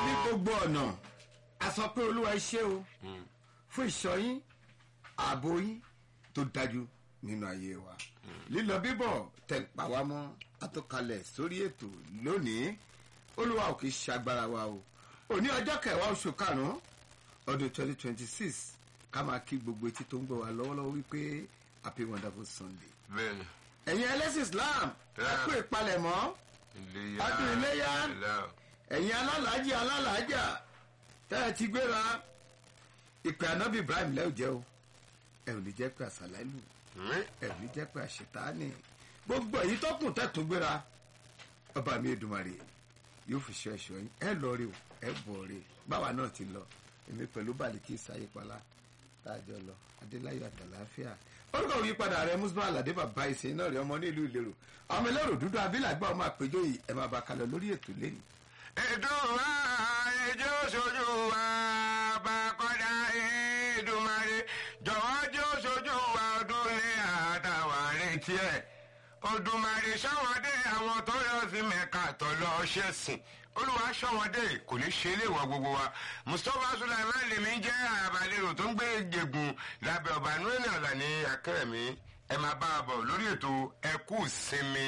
ní gbogbo ọ̀nà a sọ pé olúwa ẹ ṣé o fún ìṣọ́ yín ààbò yín tó dájú nínú ayé wa lílọ bíbọ̀ tẹ̀ pa wá mọ́ àtọ́kalẹ̀ sórí ètò lónìí olúwa ò kì í ṣagbára wa o òní ọjọ́ kẹwàá oṣù karùn-ún ọdún twenty twenty six ká máa kí gbogbo etí tó ń gbọ́ wa lọ́wọ́lọ́wọ́ wípé happy wonderful sunday bẹ́ẹ̀ni ẹ̀yin ẹlẹ́sìn islam ẹ Yeah. kú ìpalẹ̀mọ́ iléyà Ọdún iléyá. ilá ẹ̀yin alálàájì alálàájà tẹ́ ẹ ti gbéra ìpè ànábì ibrahim lẹ́ò jẹ́ o ẹ ò ní jẹ́ pé àṣàlálù ẹ ò ní jẹ́ pé àṣetánì gbogbo èyí tó kùn tẹ̀tún gbéra ọba mi Èdùmàrè yóò fi ṣe ẹ̀ṣọ́ yín ẹ lọ rí o ẹ bọ̀ rí báwa náà ti lọ èmi pẹ̀lú bàlíkì sáyépalá táàjọ lọ adéláyọ̀ àtàláfíà orúkọ òyìn padà rẹ musba aládé bàbá ìsìn náà rẹ ọmọ nílùú ìlérò ọmọ ẹlẹ́rọ dúdú abílàgbà ọmọ àpéjọ yìí ẹ máa bá kalẹ̀ lórí ètò lẹ́nu. ìdúrà ẹjọ́ sojú wa bá kọ́dá Èdùmàrè jọ̀wọ́ jẹ́ sojú wa ọdún ní àtàwà retí ẹ̀ Òdùmarè ṣọ́wọ́dé àwọn tó yọ sí mẹ́ka tó lọ ṣẹ̀sìn olùwà ṣọ́wọ́dé kò ní ṣe ilé ìwọ gbogbo wa Mustapha Sulaiman lèmi jẹ́ àbálẹ̀rò tó ń gbé jẹ̀gùn lábẹ́ ọba nuwẹ́nì ọ̀la ní akẹ́rẹ̀mí ẹ máa bá a bọ̀ lórí ètò ẹkú sinmi.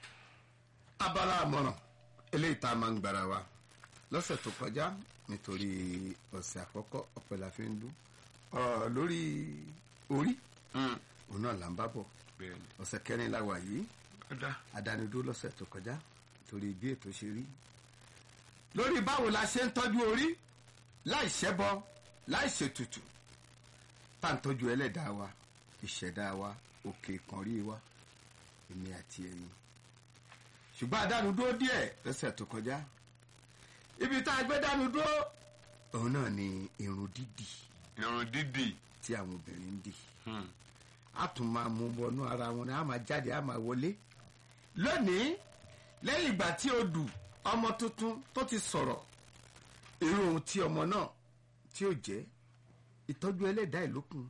abala àmọ̀ràn eléyìí tá a máa ń gbára wa lọ́sẹ̀ tó kọjá nítorí ọ̀sẹ̀ àkọ́kọ́ ọ̀pẹ la fi ń dún ọ̀rọ̀ lórí orí Hmm, òun náà là ń bá bọ̀ bẹ́ẹ̀ni ọ̀sẹ̀ kẹrin la wà yìí ó dá. àdánidó lọ́sẹ̀ tó kọjá torí bí ètò ṣe rí lórí báwo la ṣe ń tọ́jú orí láì ṣẹbọ láì ṣètùtù tá à ń tọ́jú ẹlẹ́dàá wa ìṣẹ̀dá wa òkè ìkànrí wa èmi àti ẹ̀yin ṣùgbọ́n àdánudó díẹ̀ lọ́sẹ̀ tó kọjá ibi tá a gbé dánudó òun náà ni irun dídì irun dídì. tí àwọn obìnrin ń dì Hmm. a tún máa mú wọnú ara wọn ni a máa jáde a máa wọlé lónìí lẹ́yìn ìgbà tí o dù ọmọ tuntun tó ti sọ̀rọ̀ irú ohun tí ọmọ náà tí ó jẹ́ ìtọ́jú ẹlẹ́dàá ìlókun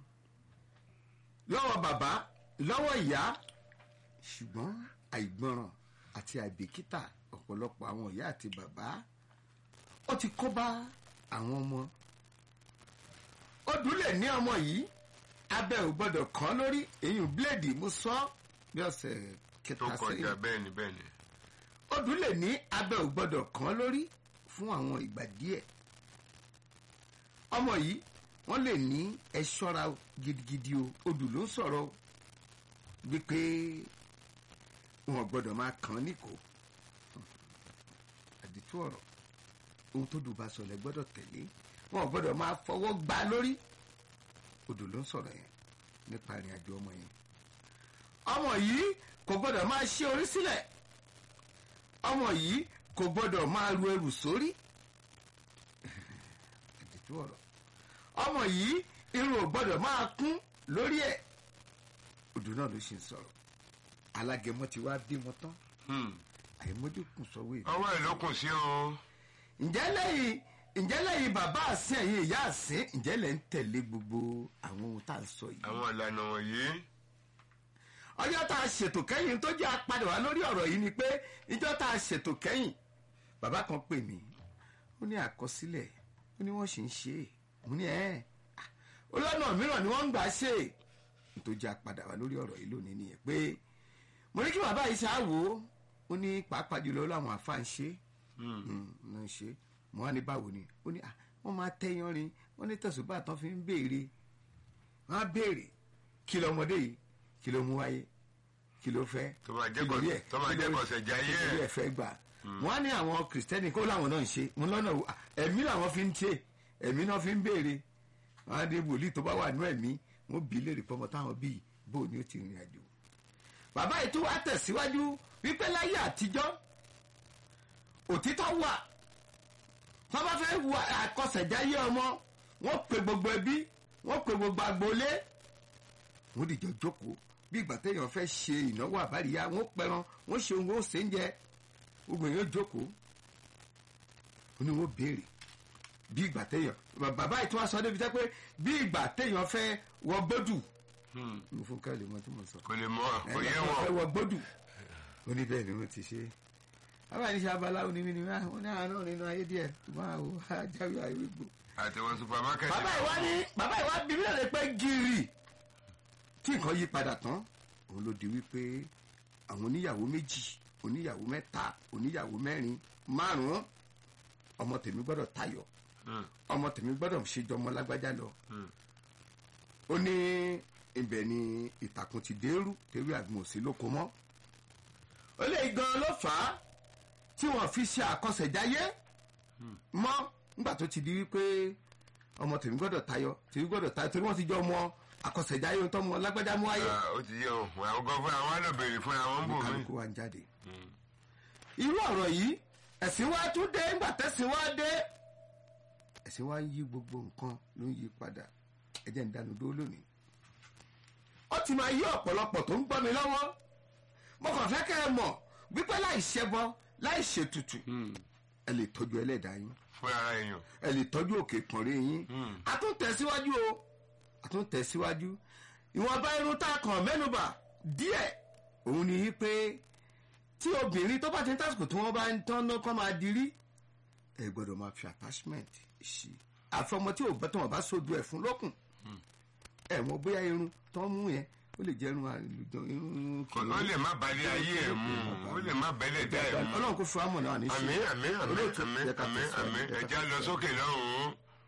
lọ́wọ́ bàbá lọ́wọ́ ìyá ṣùgbọ́n àìgbọràn àti àìbìkítà ọ̀pọ̀lọpọ̀ àwọn ìyá àti bàbá ó ti kó bá àwọn ọmọ ó dúlẹ̀ ní ọmọ yìí abẹ́ ò gbọ́dọ̀ kàn lórí èyí bíléèdì mo sọ bí ọ̀sẹ̀ tó kẹta kọjá sẹ́yìn bẹ́ẹ̀ni bẹ́ẹ̀ni. ó dúlẹ̀ ní abẹ́ ò gbọ́dọ̀ kàn lórí fún àwọn ìgbà díẹ̀ ọmọ yìí wọ́n lè ní ẹ ṣọ́ra o, gidigidi o odù ló ń sọ̀rọ̀ o wípé wọn gbọ́dọ̀ máa kàn án níkò àdìtú ọ̀rọ̀ ohun tó dùn bá sọlẹ̀ gbọ́dọ̀ tẹ̀lé wọn gbọ́dọ̀ máa fọwọ́ gbá lórí odò ló ń sọ̀rọ̀ yẹn nípa ìrìn àjò ọmọ yẹn ọmọ yìí kò gbọ́dọ̀ máa ṣe orí sílẹ̀ ọmọ yìí kò gbọ́dọ̀ máa ru ẹrù sórí àdìtú ọ̀rọ̀ ọmọ yìí irun ò gbọ́dọ̀ máa kún lórí ẹ̀ odò náà ló ṣe ń sọ̀rọ̀ alágẹmọ ti wá bímọ tán Hmm. àìmójúkùn sọwọ́ èdè ọwọ́ ẹ̀ ló kùn sí o. ǹjẹ́ lẹ́yìn ǹjẹ́ lẹ́yìn bàbá àsìn ẹ̀yìn ìyá àsìn ǹjẹ́ lẹ́ ń tẹ̀lé gbogbo àwọn ohun tá à ń sọ yìí. àwọn ìlànà wọ̀nyí. ọjọ́ tá a ṣètò kẹ́yìn tó jẹ́ apadà wá lórí ọ̀rọ̀ yìí ni pé ìjọ́ tá a ṣètò kẹ́yìn bàbá kan pè mí ó ní àkọsílẹ̀ ó ní wọ́n sì ń ṣe é mo ní ẹ́ olóònà mìíràn ni wọ́n ń gbà ṣe é tó jẹ́ apadà wá lórí ọ̀rọ̀ yìí lónìí nìyẹn pé mo ní kí bàbá yìí ṣáà wò ó ó ní pàápàá jùlọ láwọn àfa ń ṣe é ń ṣe mo wá ní báwo ni ó ní ah wọ́n máa tẹ́yán rin wọ́n ní tẹ̀sùbá tán fi ń béèrè wọ́n á béèrè kí lọmọdé yìí kí ló mú wáyé kí ló fẹ́ Tó máa jẹ́ kí lórí kọ- ẹ̀, tó máa kí jẹ́ lórí- kọsẹ̀ jayé kí lórí ẹ̀. ẹ̀ fẹ́ gbà wọ́n á ní àwọn kìrìsìtẹ́nì kó láwọn náà ń ṣe mo lọ́nà wo, ah, ẹ̀mí làwọn fi ń ṣe ẹ̀mí náà fi ń béèrè wọ́n á dé wòlíì tó bá wà nú ẹ̀mí wọ́n bí léèrè pọ́mọ táwọn bíi bó ni ó ti rìn àjò bàbá yìí tó wá tẹ̀síwájú wípé láyé àtijọ́ òtítọ́ wà wọ́n bá fẹ́ wo àkọsẹ̀jáyé ọmọ wọ́n pe gbogbo ẹbí wọ́n pe gbogbo agboolé wọ́n dìjọ jókòó bí ìgbà téèyàn fẹ́ ṣe ìnáwó àbáríyá wọ́n pẹran wọ́n ṣe ohun ó ṣe ń jẹ gbogbo èèyàn jókòó ó ní wọ́n béèrè bí ìgbà téèyàn bàbá yìí tí wọ́n sọ débi tẹ́ pé bí ìgbà téèyàn fẹ́ wọ gbódù mo fún káàlì mọ́ tí mo sọ kò lè mọ kò yé ẹ wọn. wọ gbódù ó ní bẹ́ẹ̀ ni wọ́n ti ṣe bàbá yìí ṣe abaláwo ní mímí wọn ní àwọn náà nínú ayé díẹ̀ ṣùgbọ́n àwọn ajáwé ayé gbò. àtẹwọn supermarket. bàbá ìwá ní bàbá ìwá bí mi lè pẹ́ gírì tí nǹkan yí padà tán òun ló di wípé àwọn oníyàwó méjì oníyàwó mẹ́ta oníyàwó mẹ́rin márùn-ún ọmọ tèmi gbọ́dọ̀ tayọ̀ Hmm, ọmọ tèmi gbọ́dọ̀ ṣèjọ ọmọ lágbájá lọ hmm. ó ní ibẹ̀ ni ìtàkùn ti dérú tewé àgbọn òsì lóko mọ́ ó lè gan ló fà á tí wọ́n fi ṣe àkọsẹ̀jáyé mọ́ nígbà tó ti di wípé ọmọ tèmi gbọ́dọ̀ tayọ tèmi gbọ́dọ̀ tayọ torí wọ́n ti jọ ọmọ àkọsẹ̀jáyé ohun tó mọ lágbájá mú ayé Ah, ó ti yé o àwọn gan fúnra wọn lọ béèrè fúnra wọn ń bò mí. kálukú wa ń jáde irú ọ̀rọ̀ yìí ẹ̀sìn wa tún dé ńgbà tẹ̀sìn wa dé ẹ̀sìn wa ń yí gbogbo nǹkan ló ń yí padà ẹ̀jẹ̀ ń dànù dó lónìí ó ti máa yí ọ̀pọ̀lọpọ̀ tó ń gbọ́ mi lọ́wọ́ mo kàn fẹ́ kẹ́ ẹ mọ̀ wípé láì ṣẹbọ láì ṣètùtù ẹ lè tọ́jú ẹlẹ́dàá yín fúnra ara èèyàn. ẹ lè tọ́jú òkè ìpọ̀nrẹ́ yín Hmm. a tún tẹ̀síwájú o a tún tẹ̀síwájú ìwọ̀nba irun tá a kàn mẹ́nubà díẹ̀ òun ni pé tí obìnrin tó bá ti ń tásìkò tí wọ́n bá ń tán náà kọ́ máa dirí ẹ gbọ́dọ̀ máa fi attachment sí i àfọmọ tí ò bá tí wọ́n bá sojú ẹ̀ fún lókun ẹ mọ bóyá irun tó ń mú yẹn ó lè jẹ́ irun àlùjọ irun Kò- ó lè má balẹ̀ ayé ẹ̀ mú ó lè má bẹ́lẹ̀ dá ẹ̀ mú. ọlọ́run kò fún amọ̀ náà ní ṣe àmín àmín àmín Olóòtú, àmín jẹ́ ká àmín tẹ̀síwájú, àmín jẹ́ ká ẹja lọ sókè lọ́hùn-ún.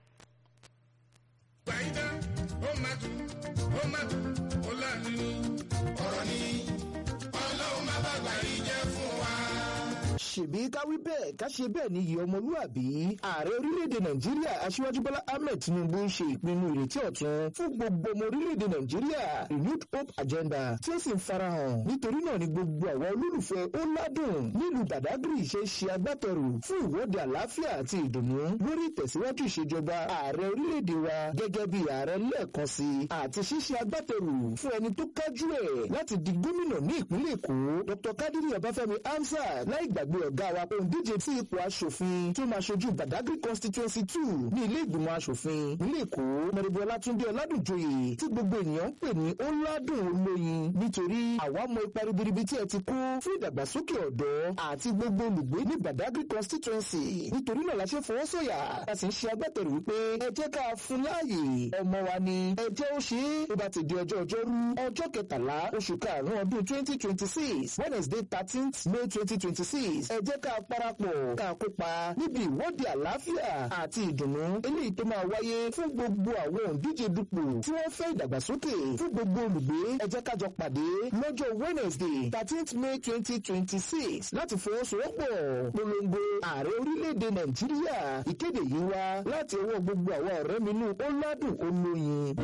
Gbàyídá, ó máa dùn, ó máa dùn, ó láàánú. Ọ̀rọ̀ ni ọlọ́run má bàgbà yìí jẹ́ fún wa. ṣèbí ká wí bẹ́ẹ̀ ká ṣe bẹ́ẹ̀ ni iyì ọmọlúàbí ààrẹ orílẹ̀-èdè nàìjíríà aṣíwájú bọ́lá ahmed tinubu ń ṣe ìpinnu ìrètí ọ̀tun fún gbogbo ọmọ orílẹ̀-èdè nàìjíríà renewed hope agenda tí ó sì ń farahàn nítorí náà ni gbogbo àwọn olólùfẹ́ ó ládùn nílùú badagry ṣe ṣe agbátẹrù fún ìwọ́de àlàáfíà àti ìdùnnú lórí ìtẹ̀síwájú ìṣèjọba ààrẹ orílẹ̀-èdè wa gẹ́gẹ́ bí ààrẹ lẹ́ẹ̀kan sí i àti ṣíṣe agbátẹrù fún ẹni tó kájú ẹ̀ láti di gómìnà ní ìpínlẹ̀ èkó dr kadiri ọbáfẹ́mi hamzat láì gbàgbé ọ̀gá wa òǹdíje sí ipò aṣòfin tó máa ṣojú badagry constituency two ní ilé ìgbìmọ̀ aṣòfin nílé èkó mọ̀rẹ́bí ọlátúndé ọládùnjoyè tí gbogbo ènìyàn ń pè ní ọládùn olóyin nítorí àwa mọ ipa ribiribi tí ẹ ti kó fún ìdàgbàsókè ọ̀dọ́ àti gbogbo olùgbé ní badagry constituency nítorí náà la ṣe fọwọ́ sọ̀yà a sì ń ṣe agbátẹrù wípé ẹ jẹ́ ká fún láàyè ọmọ wa ni ẹ jẹ́ ó ṣe é tó bá ti di ọjọ́ ọjọ́rú ọjọ́ kẹtàlá oṣù karùn-ún ọdún twenty twenty six wednesday thirteenth may twenty twenty six ẹ jẹ́ ká parapọ̀ ká kópa níbi ìwọ́de àlàáfíà àti ìdùnnú eléyìí tó máa wáyé fún gbogbo àwọn òǹdíje dupò tí wọ́n fẹ́ ìdàgbàsókè fún gbogbo olùgbé ẹ jẹ́ ká jọ pàdé lọ́jọ́ wednesday thirteenth may twenty twenty six láti fọwọ́sowọ́pọ̀ polongo ààrẹ orílẹ̀-èdè nàìjíríà ìkéde yìí wá láti ọwọ́ gbogbo àwọn ọ̀rẹ́ mi nù ó ládùn olóyin.